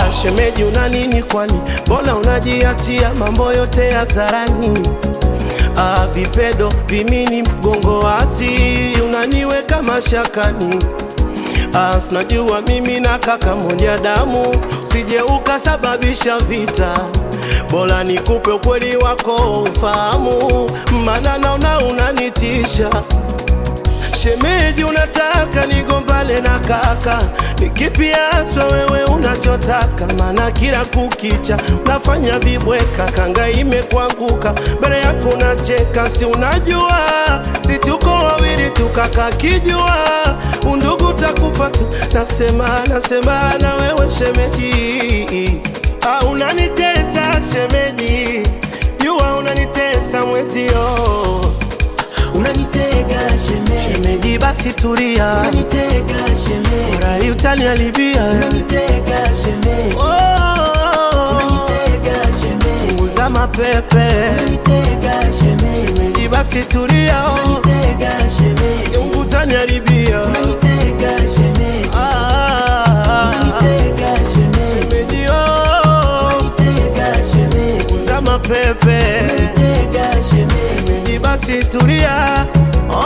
Ah, shemeji una nini kwani? Mbona unajiachia mambo yote hadharani? Ah, vipedo vimini mgongo wazi unaniweka mashakani. Ah, tunajua mimi na kaka moja damu, usije ukasababisha vita. Bora nikupe ukweli wako ufahamu, maana naona unanitisha. Shemeji, unataka nigombane na kaka? Ni kipi haswa wewe unachotaka? Maana kila kukicha unafanya vibweka, kanga imekuanguka mbele yako unacheka. Si unajua si tuko wawili tukaka kijua undugu takufa tu. Nasema nasema na wewe shemeji, ah, unanitesa shemeji, jua unanitesa mwezio Unanitega shemeji, Shemeji basi tulia, unanitega shemeji, rai utaniharibia. unanitega shemeji, Oh, unanitega shemeji, punguza mapepe. unanitega shemeji, Shemeji basi tulia, unanitega shemeji, Mungu utaniharibia. unanitega shemeji, Ah, unanitega shemeji, shemeji oh, unanitega shemeji, punguza mapepe. unanitega shemeji. Shemeji basi tulia, Oh,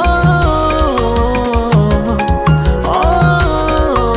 oh,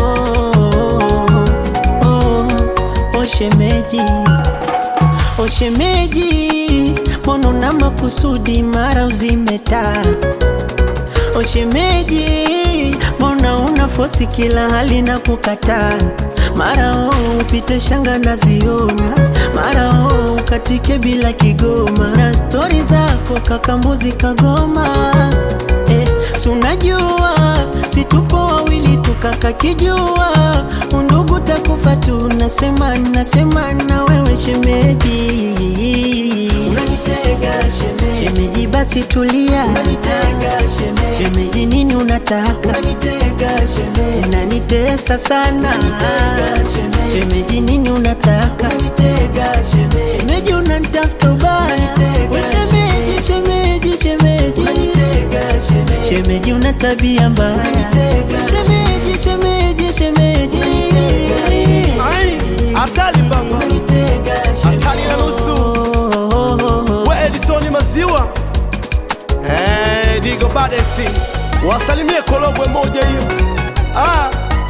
oh, oh, shemeji, oh shemeji, mbona una makusudi mara uzimeta? Oh shemeji, mbona una fosi kila hali na kukataa? Mara oh upite shanga naziona, mara oh ukatike bila kigoma, na stori zako kakambuzi kagoma eh, si unajua si tupo wawili tukaka kijua undugu takufa tu, nasema nasema na wewe shemeji, unanitega shemeji, shemeji basi tulia, unanitega shemeji, shemeji nini unataka, unanitega shemeji, unanitesa sana, unanitega shemeji, shemeji nini unataka, unanitega shemeji, shemeji unanitafuta ubaya, we shemeji, shemeji, shemeji, unanitega shemeji, shemeji una tabia mbaya, shemeji, shemeji, shemeji, ai hatari baba, hatari na nusu. We Edisoni maziwa eh, Digo Badesti wasalimie Korogwe moja hiyo ah.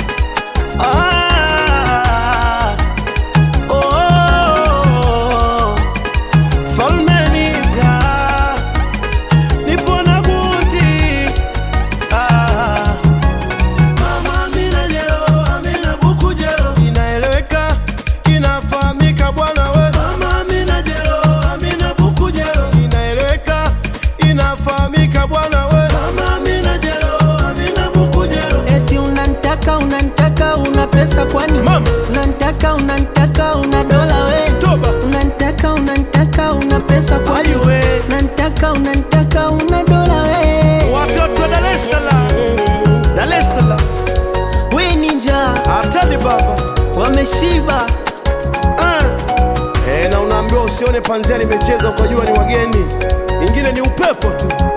Ah. Oh. Falme Nita nipo na buti ah. Mama Amina Jero, Amina Buku Jero. Inaeleweka, inafahamika bwana we. Mama Amina Jero, Amina Buku Jero. Inaeleweka, inafahamika bwana we. Mama Amina Jero, Amina Buku Jero. Eti unanitaka unanitaka una pesa kwani? Mama. Unanitaka unanitaka una dola we? Toba. Unanitaka unanitaka una pesa kwani? Ayu we. Unanitaka unanitaka una dola we? Watoto wa Dar es Salaam, Dar es Salaam. We ninja Hatari baba. wameshiba. Ah. Eh, na unaambiwa usione panzia limecheza ukajua ni wageni, ingine ni upepo tu.